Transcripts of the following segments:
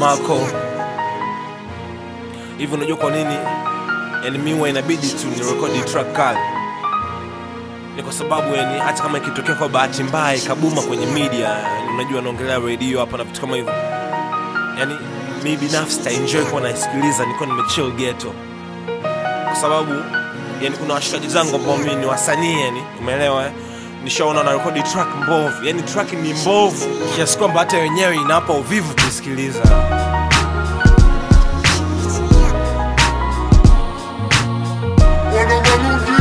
Marco. Hivi unajua kwa nini yani mimi huwa inabidi tu ni record track kali? Ni kwa sababu yani hata kama ikitokea kwa bahati mbaya ikabuma kwenye media, yani unajua naongelea radio hapa na vitu kama hivyo. Yani mimi binafsi ta enjoy kuwa naisikiliza niko nimechill ghetto. Kwa sababu yani kuna washikaji zangu ambao mimi ni wasanii yani, umeelewa eh? Nishaona na rekodi track mbovu, yani track ni mbovu kiasi kwamba hata wenyewe inawapa uvivu kusikiliza. Wana Maludi.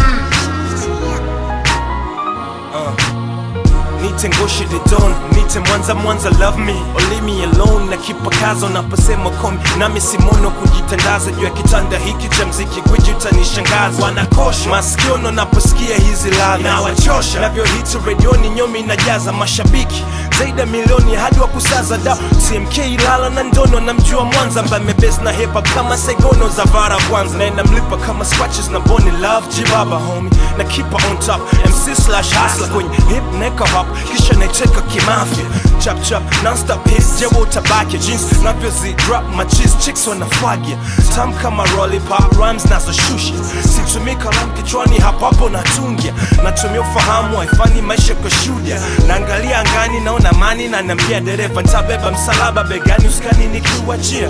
Nite Ngoshi the Don, nite Mwanza Mwanza love me or leave me alone na kipakazo naposema komi nami simono kujitandaza juu ya kitanda hiki cha mziki gwiji utanishangaza wanakosha masikiono naposikia hizi ladha nawachosha navyohiti redioni nyomi inajaza mashabiki zaidi ya milioni hadi wa kusaza da TMK Ilala na Ndono na mjua Mwanza ambaye mebes na hip hop kama Segono za Vara kwanza na inamlipa kama scratches na Boni Love Jibaba homie na keep her on top MC slash hustler kwenye hip neka hop kisha naicheka kimafia chap chap non-stop hits jewo utabaki jeans navyozi drop my cheese chicks wanafagia tam kama lollipop rhymes nazoshusha situmii kalamu kichwani hapo hapo natungia natumia ufahamu haifanyi maisha kwa shuhudia naangalia angani naona mani na naambia dereva ntabeba msalaba begani uskani nikiuachia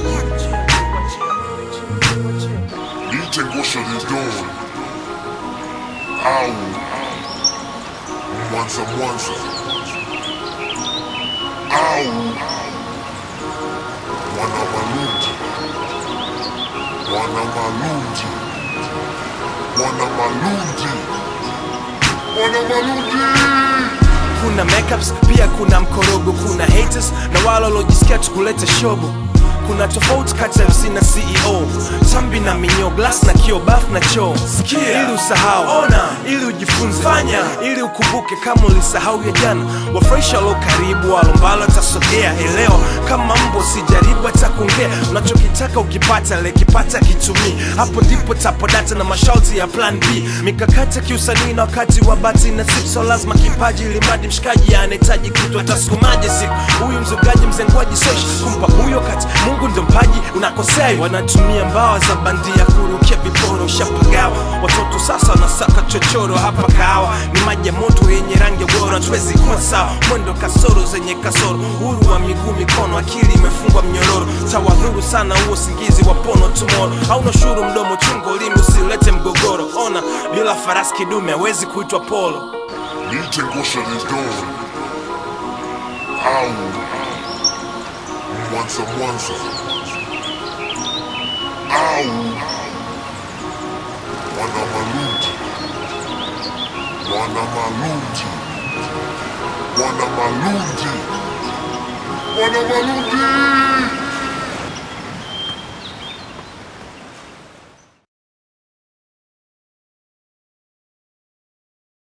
DJ Ngosha the Don. Au. Mwanza Mwanza. Au. Wana Maludi. Wana Maludi. Wana Maludi. Wana Maludi. kuna makeups pia kuna mkorogo kuna haters na wale waliojisikia tukuleta shobo kuna tofauti kati ya MC na CEO tambi na minyo glass na kio baf na choo sikia ili usahau ona ili ujifunze fanya ili ukumbuke kama ulisahau ya jana wafurahisha walio karibu walombalo tasogea elewa kama mbo sijaribu hata kuongea unachokitaka ukipata lekipata kitumii hapo ndipo tapodata na masharti ya plan b mikakati ya kiusanii na wakati wa bati na sipso lazima kipaji limadi mshikaji anahitaji kitu atasukumaje siku huyu mzugaji mzengwaji sosh kumpa huyo kati mungu ndo mpaji unakosea wanatumia mbawa za bandia kurukia viporo ushapagawa watoto sasa wanasaka chochoro hapa kahawa ni maji ya moto yenye rangi ya bora tuwezi kuwa sawa mwendo kasoro zenye kasoro uhuru wa miguu mikono akili imefungwa mnyororo tawadhuru sana huo usingizi wa pono tumoro hauna shuru mdomo chungo limi usilete mgogoro ona bila farasi kidume hawezi kuitwa polo DJ Ngosha the Don. Au. Mwanza Mwanza. Au. Wana Maludi. Wana Maludi. Wana Maludi. Wana Maludi.